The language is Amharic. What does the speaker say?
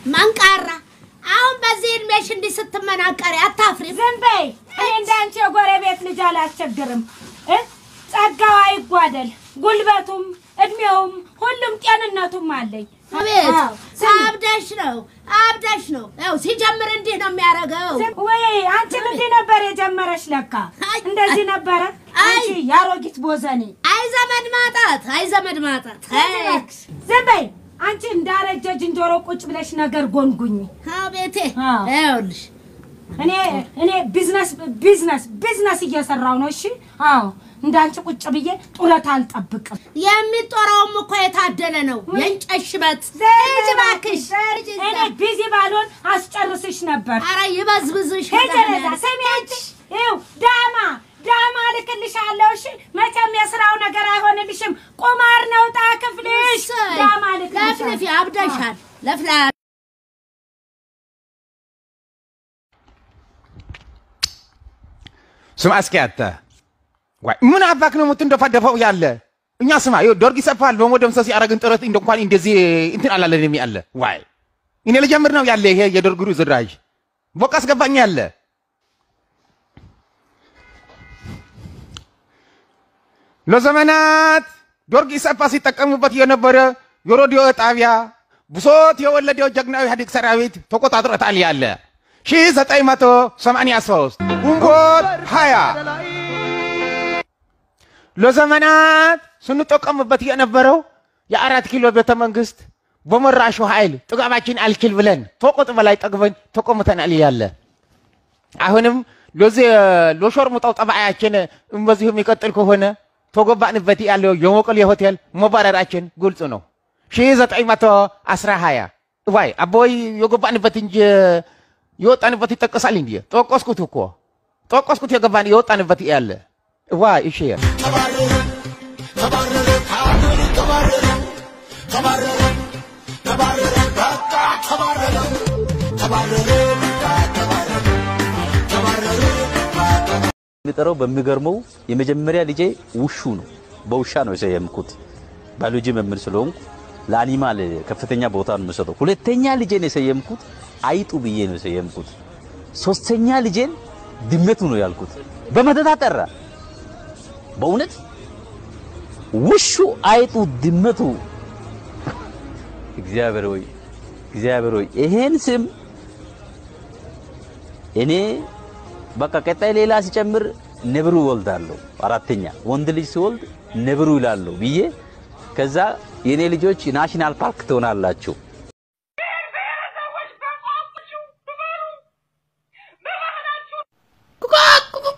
መንቃራ አሁን በዚህ እድሜሽ እንዲህ ስትመናቀሪ አታፍሪ? ዝም በይ። እኔ እንዳንቺ የጎረቤት ልጅ አላስቸግርም። እ? ጸጋው አይጓደል፣ ጉልበቱም እድሜውም ሁሉም ጤንነቱም አለኝ። አቤት አዎ፣ ስሚ። አብዳሽ ነው አብዳሽ ነው። ያው ሲጀምር እንዲህ ነው የሚያደርገው። ዝም- ወይ አንቺም እንዲህ ነበር የጀመረሽ? ለካ አይ፣ እንደዚህ ነበረ። አይ። አንቺ የአሮጊት ቦዘኔ አይ ዘመድ ማጣት፣ አይ ዘመድ ማጣት። አይ፣ ዝም በይ አንቺ እንዳረጀ ዝንጀሮ ቁጭ ብለሽ ነገር ጎንጉኝ። አቤቴ አዎ። ይኸውልሽ እኔ እኔ ቢዝነስ ቢዝነስ ቢዝነስ እየሰራው ነው። እሺ አዎ፣ እንዳንቺ ቁጭ ብዬ ጡረታ አልጠብቅም። የሚጦረውም እኮ የታደለ ነው። የእንጨት ሽበት ሂጂ እባክሽ። ሂጂ እዛ። እኔ ቢዚ ባልሆን አስጨርስሽ ነበር። ኧረ ይበዝብዝሽ። ሂጂ ወደዛ። ስሚ አንቺ ይኸው ዳማ ዳማ እልክልሻለሁ። እሺ መቼም የስራው ነገር አይሆንልሽም። ቁማር ነው ዕጣ ክፍልሽ። እሰይ፣ ዳማ ለፍልፊ እልክልሻለሁ። አብደሻል። ለፍላ ስማ እስኪ አንተ ዋይ ምን አባክ ነው የምትንደፋደፈው ያለ እኛ ስማ ይኸው ደርግ ይሰፋል በመደምሰስ ያደረግን ጥረት እንደ እንኳን እንደዚህ እንትን አላለንም ያለ ዋይ እኔ ልጀምር ነው ያለ ይሄ የደርግ ዝራዥ በቃ አስገባኝ ያለ ለዘመናት ደርግ ኢሰፓ ሲጠቀሙበት የነበረ የሬዲዮ ጣቢያ ብሶት የወለደው ጀግናዊ ኢህአዴግ ሰራዊት ተቆጣጥሮታል ያለ 1983 ግንቦት 20 ለዘመናት ስንጠቀምበት የነበረው የአራት ኪሎ ቤተ መንግስት በመራሹ ኃይል ጥጋባችን አልችል ብለን ተቆጥ በላይ ጠግበን ተቆምተናል ያለ አሁንም ለዚህ ለሾርሙጣው ጠባያችን በዚሁ የሚቀጥል ከሆነ ተጎባንበት ያለው የሞቀሌ ሆቴል መባረራችን ግልጽ ነው። 1920 ዋይ አቦይ የገባንበት እንጂ የወጣንበት ይጠቀሳል እንዲ ጠቀስኩት እኮ ጠቀስኩት የገባን የወጣንበት ያለ ዋይ እሺ የሚጠራው በሚገርመው የመጀመሪያ ልጄ ውሹ ነው። በውሻ ነው የሰየምኩት። ባዮሎጂ መምህር ስለሆንኩ ለአኒማል ከፍተኛ ቦታ ነው የምሰጠው። ሁለተኛ ልጄን የሰየምኩት አይጡ ብዬ ነው የሰየምኩት። ሶስተኛ ልጄን ድመቱ ነው ያልኩት። በመተታ ጠራ። በእውነት ውሹ፣ አይጡ፣ ድመቱ እግዚአብሔር ሆይ እግዚአብሔር ሆይ ይሄን ስም እኔ በቃ ቀጣይ ሌላ ሲጨምር ነብሩ ወልዳለሁ። አራተኛ ወንድ ልጅ ሲወልድ ነብሩ ይላለሁ ብዬ ከዛ የኔ ልጆች ናሽናል ፓርክ ትሆናላችሁ። ኩኩ ኩኩ